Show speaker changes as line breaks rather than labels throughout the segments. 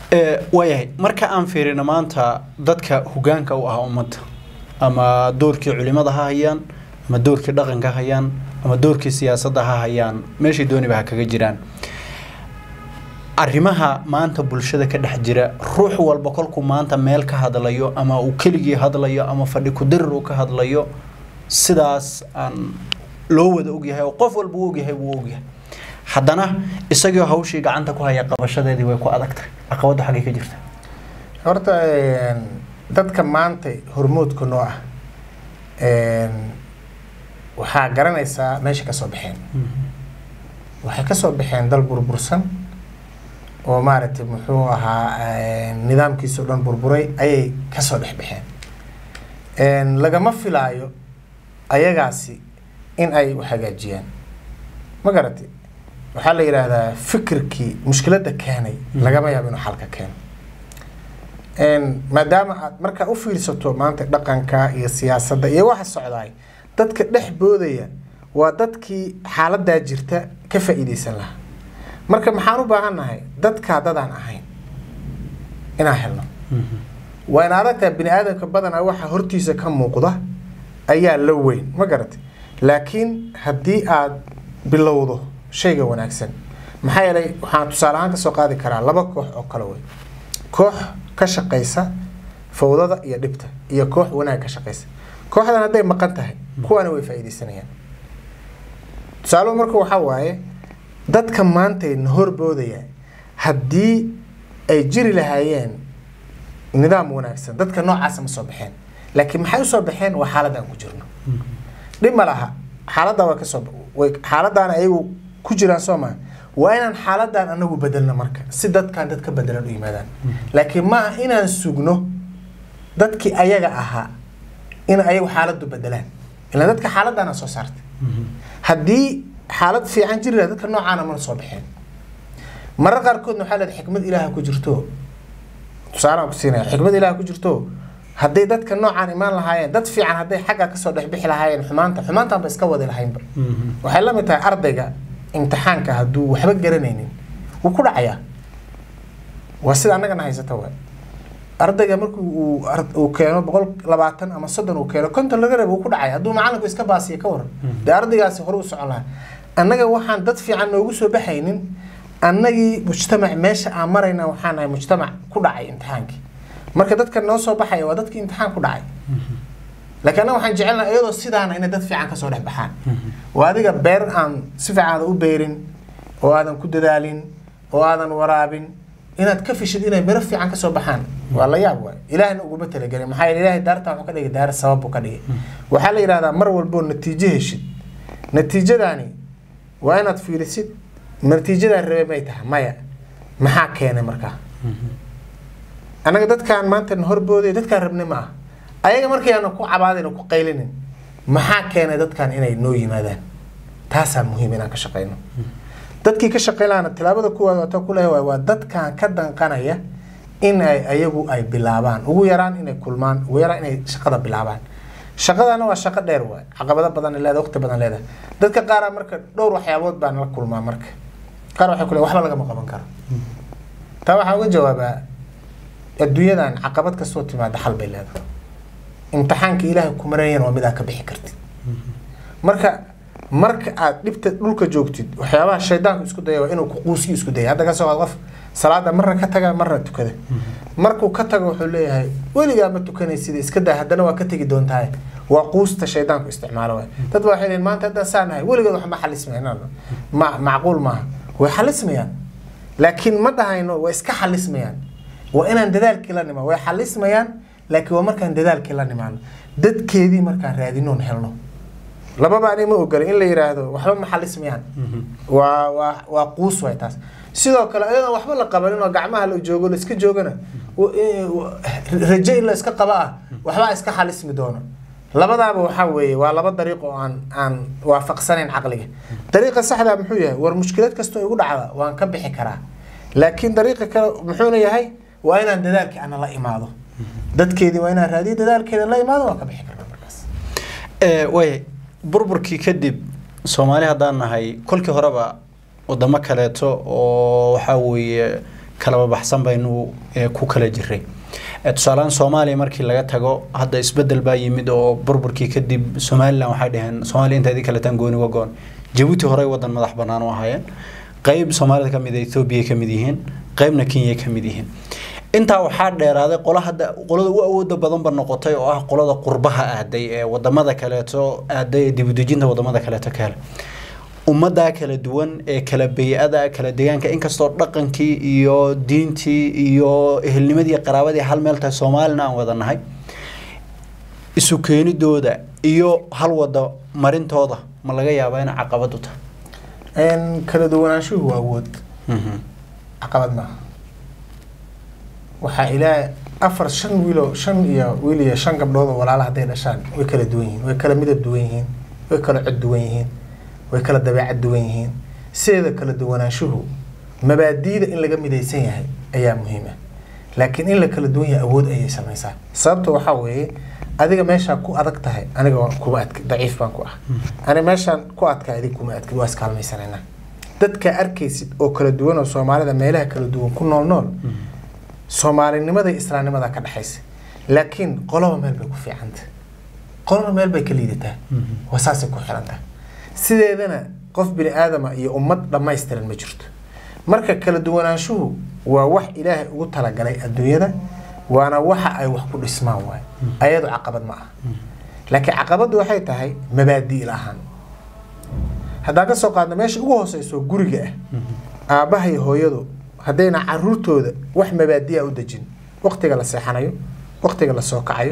Ee, waayahay marka aan fiirino maanta dadka hogaanka u ah ummadda ama doorkii culimada ha hayaan ama doorkii dhaqanka ha hayaan ama doorkii siyaasadda ha hayaan meeshay dooniba ha kaga jiraan arrimaha maanta bulshada ka dhex jira ruux walba kolkuu maanta meel ka hadlayo ama uu keligii hadlayo ama fadhi kudirir uu ka hadlayo sidaas aan loo wada ogyahay oo qof walba uu ogyahay wuu ogyahay haddana isagoo hawshii gacanta ku haya qabashadeedii way ku adag tahay caqabadda xaggay ka jirta
horta een, dadka maanta hormoodka noo ah een, waxaa garanaysaa meesha ka soo baxeen waxay ka soo baxeen dal burbursan oo maaragtay muxuu ahaa een, nidaamkiisa o dhan burburay ayay ka soo dhex baxeen een, lagama filaayo ayagaasi in ay wax hagaajiyaan ma garatay waxaa la yidhaahdaa fikirkii mushkiladda keenay lagama yaabo inuu xalka keeno Een, maadaama aad markaa u fiirsato maanta dhaqanka iyo siyaasadda iyo waxa socdaay dadka dhex boodaya waa dadkii xaaladaa jirta ka faa'iidaysan lahaa marka maxaan u baahannahay dadkaa dadaan ahayn inaan helno waa in aragtaa bini aadamka badanaa waxa hortiisa ka muuqda ayaa la weyn ma garatay laakiin haddii aad bilowdo shayga wanaagsan maxaa yeelay waxaan tusaale ahaan kasoo qaadi karaa laba koox oo kale wey koox ka shaqaysa fawdada iyo dhibta iyo koox wanaag ka shaqaysa kooxdan hadday maqan tahay kuwaana way faa'iidaysanayaan tusaaluhu marka waxaa waaye dadka maantayna horboodaya haddii ay jiri lahaayeen nidaam wanaagsan dadka noocaasa ma soo baxeen laakiin maxay usoo baxeen waa xaaladda aan ku jirno dhib ma laha xaaladda waa kasoo way xaaladdaana ayagu ku jiraan soo maa waa inaan xaaladdan anagu bedelno marka si dadkan dad ka bedelan u yimaadaan laakiin ma aha inaan sugno dadkii ayaga ahaa in ayagu xaaladdu bedelaan ilaan dadka xaaladdaana soo saartay haddii xaalad fiican jiri lahaa dadka noocaana mana soo baxeen marar qaarkoodna waxaa leedahay xikmad ilaaha ku jirto tusaalaan ku siinaya xikmad ilaaha ku jirto hadday dadka noocaan imaan lahaayeen dad fiican hadday xagga kasoo dhexbixi lahaayeen xumaanta xumaantaan ba iska wadi lahaynba waxay la mid tahay ardayga imtixaanka hadduu waxba garanaynin wuu ku dhacayaa waa sida annagana haysata waay ardayga markuu uu ar- uu keeno boqol labaatan ama soddon uu keeno konton laga rabo uu ku dhacaya hadduu macalinku iska baasiya ka waran dee ardaygaasi hore u socon lahaa annaga waxaan dad fiican noogu soo baxaynin annagii mujtamac meesha aan marayna waxaan nahay mujtamac ku dhacay imtixaankii marka dadka noo soo baxaya waa dadkii imtixaan ku dhacay laakiin annaga waxaan jecelnahay iyadoo sidaana inay dad fiican kasoo dhex baxaan waa adiga beer aan si fiican aadan u beerin oo aadan ku dadaalin oo aadan waraabin inaad ka fishid inay miro fiican kasoo baxaan waa la yaab waay ilaahna uguma talagelin maxaa yeele ilaahay daartan wuxuu ka dhigay daar sabab buu ka dhigay waxaa la yidhahdaa mar walboo natiijo heshid natiijadaani waa inaad fiirisid natiijadaa rabe may tahay maya maxaa keenay markaa annaga dadkaan maanta na horbooday dadkaan rabnay ma ah ayaga markayaana ku cabaadin oo ku qaylinin maxaa keenay dadkaan inay noo yimaadaan taasaa muhiim inaan ka shaqayno dadkii ka shaqayn lahaana tilaabada kuwaad waata ku leeyahay waa dadkaan ka danqanaya in ay ayagu ay bilaabaan ugu yaraan inay kulmaan ugu yaraan inay shaqada bilaabaan shaqadana waa shaqo dheer waay caqabado badan ay leedahay waqti badan leedahay dadka qaara marka dhowr waxyaabood baan la kulmaa marka qaar waxay ku leeyahay waxba lagama qaban karo taa waxaa uga jawaabaa adduunyadan caqabad kastoo timaada xal bay leedahay imtixaanka ilaahay ku marayana waa mid aad ka bixi kartid marka marka aad dhibta dhulka joogtid waxyaabaha shaydaanku isku daya waa inuu ku quusiyo isku daya hadda kasoo qaad qof salaada marna ka taga marna tukada markuu ka tago wuxuu leeyahay weligaa ma tukanaysid iska daa haddana waa ka tegi doontaa waa quusta shaydaanku isticmaalo waay dad baa waxay leeyihin maanta haddaan saa nahay weligood wax ma xalismayaan ma macquul maaha way xalismayaan laakiin ma dhahayno way iska xalismayaan waa inaan dadaalkii la nimaan way xalismayaan laakiin waa markaan dadaalkii la nimaano dadkeedii markaan raadinoon helno lababa ani ma ogola in la yiraahdo waxba ma xalismayaan waa waa waa quus waay taas sidoo kale ayadoon waxba la qabanin oo gacmaha la joogo la iska joogana w- eh, w- rajo in la iska qaba ah waxbaa iska xalismi doono labadaaba waxaa weeye waa laba dariiq oo aan aan waafaqsanayn caqliga dariiqa saxda muxuu yahay war mushkilad kastoo igu dhacda waan ka bixi karaa laakiin dariiqa kale muxuuna yahay waa inaan dadaalkii ana la imaado dadkeedii waa inaan raadiyo dadaalkeeda la imaado waa ka bixi karnaa markaas
waaya burburkii kadib soomaali haddaan nahay kolkii horeba wadamo kaleeto oo waxaa weeye kalaba baxsan baynu eh, ku kala jiray Eh, tusaalehaan soomaaliya markii laga tago hadda isbedel baa yimid oo burburkii kadib somalilan waxay dhaheen soomaaliya intaadii kaletaan gooni wa goon jabuuti horey wadan madax bannaan u ahaayeen qeyb soomaalida ka mid a ethoobiya ka mid yihiin qeybna kenya ka mid yihiin intaa waxaa dheeraaday qola hadda qolada u awooda badanba noqotay oo ah qolada qurbaha aaday ee wadamada kaleeto aaday ee dibudejinta wadamada kaleeto ka helay ummadaa kala duwan ee kala bey-ada kala deegaanka inkastoo dhaqankii iyo diintii iyo ehelnimadii qaraabadii hal meel tahay soomaalina aan wada nahay isu keenidooda iyo hal wada marintooda ma laga yaabaa inay caqabad u tahay
Een, kala duwanaanshuhu waa awood caqabad maaha waxaa ilaa afar shan wiilo shan iyo wiil iyo shan gabdhood oo walaala hadday dhashaan way kala duwan yihiin way kala midab duwan yihiin way kala cod duwan yihiin way kala dabeecad duwan yihiin sideeda kala duwanaanshuhu mabaadiida in laga midaysan yahay ayaa muhiim ah laakiin in la kala duwan yahay awood ayay samaysaa sababta waxaa weeye adiga meeshaa ku adag tahay aniga waan kuma adk daciif baan ku ah ani meeshaan ku adka adig kuma adkid waa iskaalmaysanayna dadka arkaysid oo kala duwan oo soomaalida meelaha kala duwan ku nool nool soomaalinimada iyo islaamnimada ka dhexaysa laakiin qoloba meel bay ku fiicanta qolona meel bay ka liidataa waa saasay ku xirantahay sideedana qof bini aadama iyo ummad dhammaystiran ma jirto marka kala duwanaanshuhu waa wax ilaahay ugu talagalay adduunyada waana waxa ay wax ku dhismaan waay ayadu caqabad ma aha laakiin caqabaddu waxay tahay mabaadi' la-aan haddaan ka soo qaadno meesha ugu hooseyso guriga ah aabbaha iyo hooyadu haddayna caruurtooda wax mabaadi'a u dejin waqtiga la seexanayo waqtiga la soo kacayo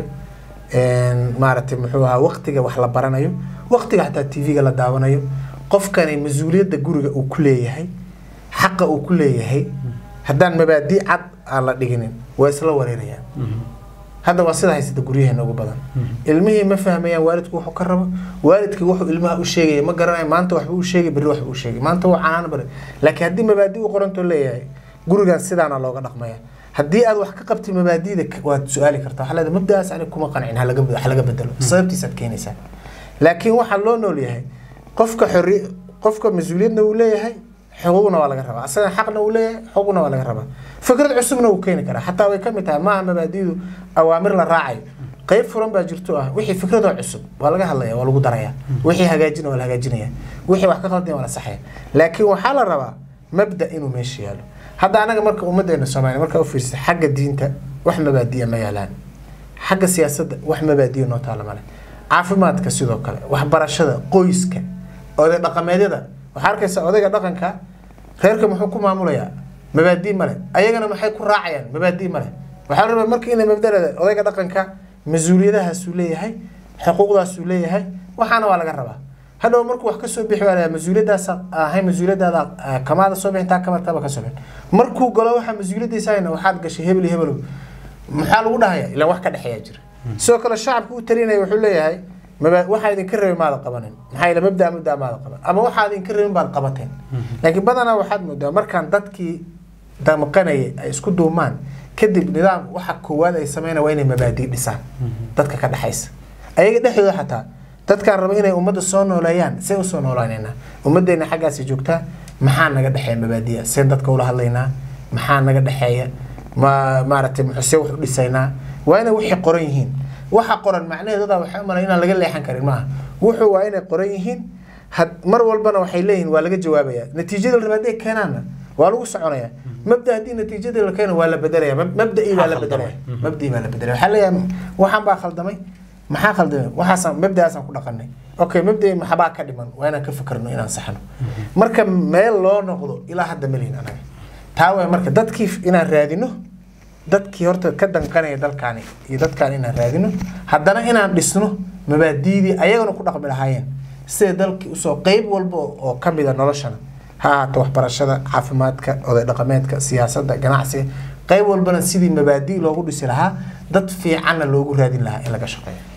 een, maaragtay muxuu ahaa waqtiga wax la baranayo waqtiga xataa tv-ga la daawanayo qofkani mas-uuliyadda guriga uu ku leeyahay xaqa uu ku leeyahay haddaan mabaadi' cad aan la dhiginin waa isla wareerayaan hadda waa sida haysata guryaheena ugu badan ilmihii ma fahmayaan waalidku wuxuu ka rabo waalidka wuxuu ilmaha u sheegaya ma garanayo maanta waxbuu u sheegay berri waxbuu u sheegay maanta waa canaan bari laakiin haddii mabaadi u qorantoo leeyahay gurigan sidaana looga dhaqmaya haddii aad wax ka qabtid mabaadida waad su-aali kartaa waxaa leedahay mabda'aas aniga kuma qancin halaga halaga bedelo sababtiisaad keenaysaa laakiin waxaa loo nool yahay qofka xorri qofka mas-uuliyadna uu leeyahay xuquuqna waa laga rabaa asaga xaqna uu leeyahay xuquuqna waa laga rabaa fikrad cusubna wuu keeni karaa xataa way ka mid tahay maaha mabaadidu awaamir la raacayo qayb furan baa jirto ah wixii fikradoo cusub waa laga hadlaya waa lagu daraya wixii hagaajina waa la hagaajinaya wixii wax ka qaldaya waa la saxaya laakiin waxaa la rabaa mabda inuu meesha yaalo hadda anaga marka ummadeena soomaaliya markaa u fiirsata xagga diinta wax mabaadiya ma yaalaan xagga siyaasadda wax mabaadiya noo taala male caafimaadka sidoo kale waxbarashada qoyska oday dhaqameedyada waxaa arkaysa odayga dhaqanka reerka muxuu ku maamulayaa mabaadii male ayagana maxay ku raacayaan mabaadii male waxaa la rabaa marka inay mabdalada odayga dhaqanka mas-uuliyadahaasuu leeyahay xuquuqdaasuu leeyahay waxaana waa laga rabaa hadhow markuu wax kasoo bixi waa mas-uuliyadaas ahay mas-uuliyadaada ah, kamaada soo bixin taa kamartaba ka soo bixin markuu galo waxaa mas-uuliyadiisa hayna waxaad gashay hebel iyo hebelow maxaa lagu dhahaya ilaa wax ka dhexeeya jira sidoo kale shacabka u talinaya wuxuu leeyahay maba waxaa idinka rabin maada qabanin maxaa yeele mabdaa mabdaa maada qaban ama waxaa idinka rabin baad qabateen laakiin badanaa waxaad moodaa markaan dadkii damqanayay ay isku duumaan kadib nidaam waxa koowaad ay sameynaya waa inay mabaadii dhisaan dadka ka dhexaysa ayaga dhexdooda xataa dadkaan raba inay ummadda soo nooleeyaan see usoo noolaanaynaa ummaddeena xaggaasi joogtaa maxaa naga dhexeeya mabaadiya seen dadka ula hadlaynaa maxaa naga dhexeeya ma maaragtay muxuu wax u dhisaynaa waa inay wixii qoran yihiin waxa qoran macnaheedadaa waxay u malay inaan laga leexan karin maaha wuxuu waa inay qoran yihiin had mar walbana waxay leeyihiin waa laga jawaabaya natiijada la rabaa hadday keenaanna waa lagu soconaya mabda haddii natiijada la keeno waa la bedelaya Mab- mabda'ii baa la bedelaya mabda'ii baa la bedelaya waxaa leeyahay waxaan baa khaldamay maxaa khaldamay waxaasaan mabda'aasaan ku dhaqanay okay mabda'ii maxbaa ka dhiman waa inaan ka fikirno inaan saxno marka meel loo noqdo ilaa hadda melihin anaga taa waay marka dadkii inaan raadino dadkii horta ka danqanaya dalkaani iyo dadkaan inaan raadino haddana inaan dhisno mabaadiidii ayagana ku dhaqmi lahaayeen sida dalkii usoo qeyb walba oo ka mida noloshana ha ahaato waxbarashada caafimaadka oday dhaqameedka siyaasadda ganacsiga qeyb walbana sidii mabaadi loogu dhisi lahaa dad fiicanna loogu raadin lahaa in laga shaqeeyo